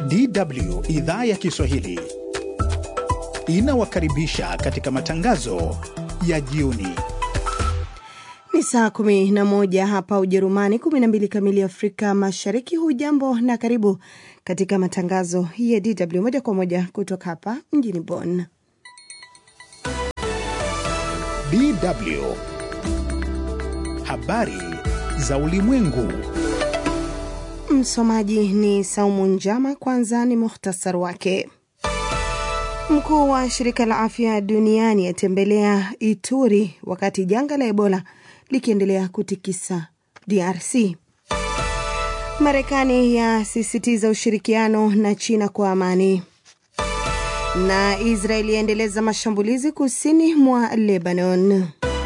DW idhaa ya Kiswahili inawakaribisha katika matangazo ya jioni. Ni saa kumi na moja hapa Ujerumani, kumi na mbili kamili Afrika Mashariki. Hujambo na karibu katika matangazo ya DW moja kwa moja kutoka hapa mjini Bonn. DW habari za ulimwengu. Msomaji ni Saumu Njama. Kwanza ni muhtasar wake. Mkuu wa shirika la afya duniani atembelea Ituri wakati janga la Ebola likiendelea kutikisa DRC. Marekani yasisitiza ushirikiano na China kwa amani, na Israeli yaendeleza mashambulizi kusini mwa Lebanon.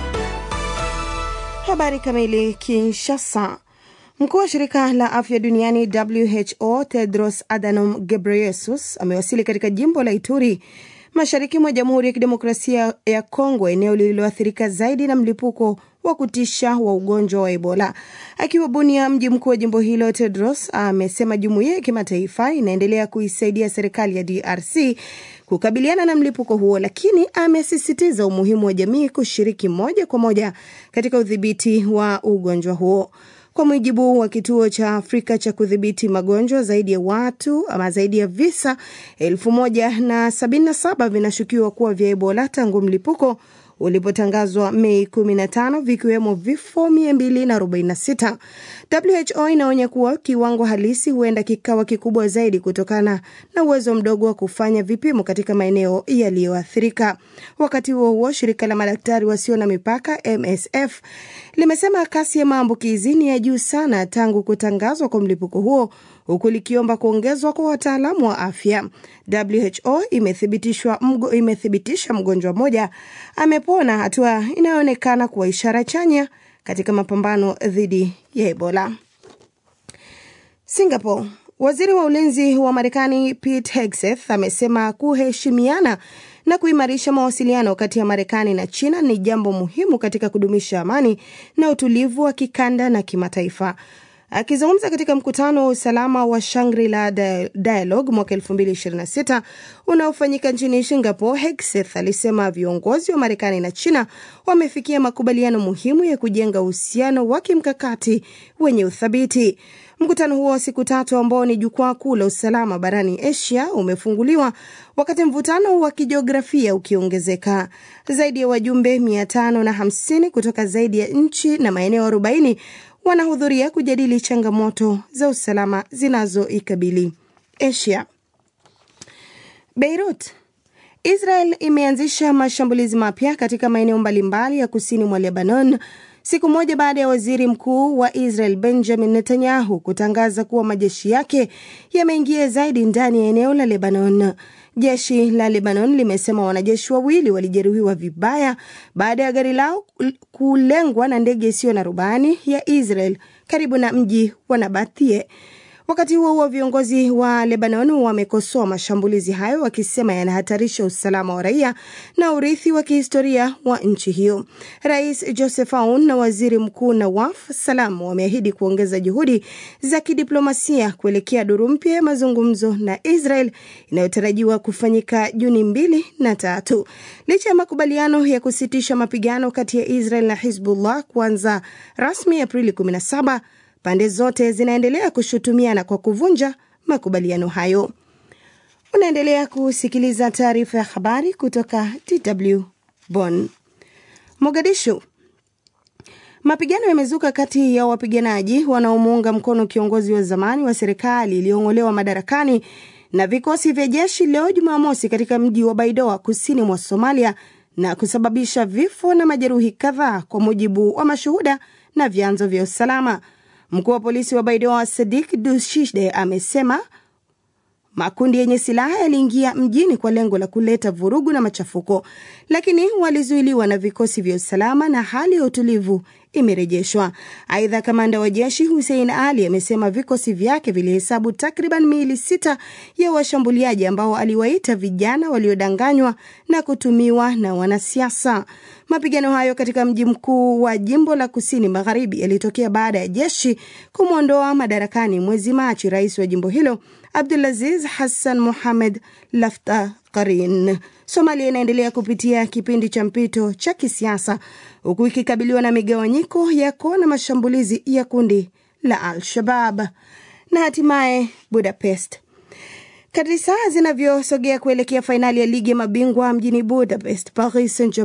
Habari kamili. Kinshasa. Mkuu wa shirika la afya duniani WHO Tedros Adhanom Ghebreyesus amewasili katika jimbo la Ituri mashariki mwa Jamhuri ya Kidemokrasia ya Kongo, eneo lililoathirika zaidi na mlipuko wa kutisha wa ugonjwa wa Ebola. Akiwa Bunia, mji mkuu wa jimbo hilo, Tedros amesema jumuiya ya kimataifa inaendelea kuisaidia serikali ya DRC kukabiliana na mlipuko huo, lakini amesisitiza umuhimu wa jamii kushiriki moja kwa moja katika udhibiti wa ugonjwa huo. Kwa mujibu wa kituo cha Afrika cha kudhibiti magonjwa, zaidi ya watu ama zaidi ya visa elfu moja na sabini na saba vinashukiwa kuwa vya Ebola tangu mlipuko ulipotangazwa Mei 15 vikiwemo vifo 246. WHO inaonya kuwa kiwango halisi huenda kikawa kikubwa zaidi kutokana na uwezo mdogo wa kufanya vipimo katika maeneo yaliyoathirika. Wakati huo huo, shirika la madaktari wasio na mipaka MSF limesema kasi ya maambukizi ni ya juu sana tangu kutangazwa kwa mlipuko huo huku likiomba kuongezwa kwa wataalamu wa afya. WHO imethibitishwa mgo, imethibitisha mgonjwa mmoja amepona, hatua inayoonekana kuwa ishara chanya katika mapambano dhidi ya Ebola. Singapore. Waziri wa ulinzi wa Marekani Pete Hegseth amesema kuheshimiana na kuimarisha mawasiliano kati ya Marekani na China ni jambo muhimu katika kudumisha amani na utulivu wa kikanda na kimataifa. Akizungumza katika mkutano wa usalama wa Shangri-La Dialogue mwaka 2026 unaofanyika nchini Singapore, Hegseth alisema viongozi wa Marekani na China wamefikia makubaliano muhimu ya kujenga uhusiano wa kimkakati wenye uthabiti. Mkutano huo wa siku tatu ambao ni jukwaa kuu la usalama barani Asia umefunguliwa wakati mvutano wa kijiografia ukiongezeka. Zaidi ya wajumbe 550 kutoka zaidi ya nchi na maeneo 40 wanahudhuria kujadili changamoto za usalama zinazoikabili Asia. Beirut. Israel imeanzisha mashambulizi mapya katika maeneo mbalimbali ya kusini mwa Lebanon siku moja baada ya waziri mkuu wa Israel Benjamin Netanyahu kutangaza kuwa majeshi yake yameingia zaidi ndani ya eneo la Lebanon. Jeshi la Lebanon limesema wanajeshi wawili walijeruhiwa vibaya baada ya gari lao kulengwa na ndege isiyo na rubani ya Israel karibu na mji wa Nabathie. Wakati huo huo, viongozi wa Lebanon wamekosoa mashambulizi hayo wakisema yanahatarisha usalama wa raia na urithi wa kihistoria wa nchi hiyo. Rais Joseph Aoun na waziri mkuu Nawaf Salam wameahidi kuongeza juhudi za kidiplomasia kuelekea duru mpya ya mazungumzo na Israel inayotarajiwa kufanyika Juni mbili na tatu. Licha ya makubaliano ya kusitisha mapigano kati ya Israel na Hizbullah kuanza rasmi Aprili 17 pande zote zinaendelea kushutumiana kwa kuvunja makubaliano hayo. Unaendelea kusikiliza taarifa ya habari kutoka DW Bonn. Mogadishu. Mapigano yamezuka kati ya wapiganaji wanaomuunga mkono kiongozi wa zamani wa serikali iliyong'olewa madarakani na vikosi vya jeshi leo Jumamosi katika mji wa Baidoa kusini mwa Somalia na kusababisha vifo na majeruhi kadhaa kwa mujibu wa mashuhuda na vyanzo vya usalama. Mkuu wa polisi wa Baidoa Sadik Dushide amesema makundi yenye silaha yaliingia mjini kwa lengo la kuleta vurugu na machafuko, lakini walizuiliwa na vikosi vya usalama na hali ya utulivu imerejeshwa. Aidha, kamanda wa jeshi Hussein Ali amesema vikosi vyake vilihesabu takriban miili sita ya washambuliaji ambao aliwaita vijana waliodanganywa na kutumiwa na wanasiasa. Mapigano hayo katika mji mkuu wa jimbo la kusini magharibi yalitokea baada ya jeshi kumwondoa madarakani mwezi Machi rais wa jimbo hilo Abdulaziz Hassan Mohamed Laftarin. Somalia inaendelea kupitia kipindi cha mpito cha kisiasa huku ikikabiliwa na migawanyiko ya kuona mashambulizi ya kundi la Al-Shabab. Na hatimaye Budapest. Kadri saa zinavyosogea kuelekea fainali ya ligi ya mabingwa mjini Budapest, Paris Saint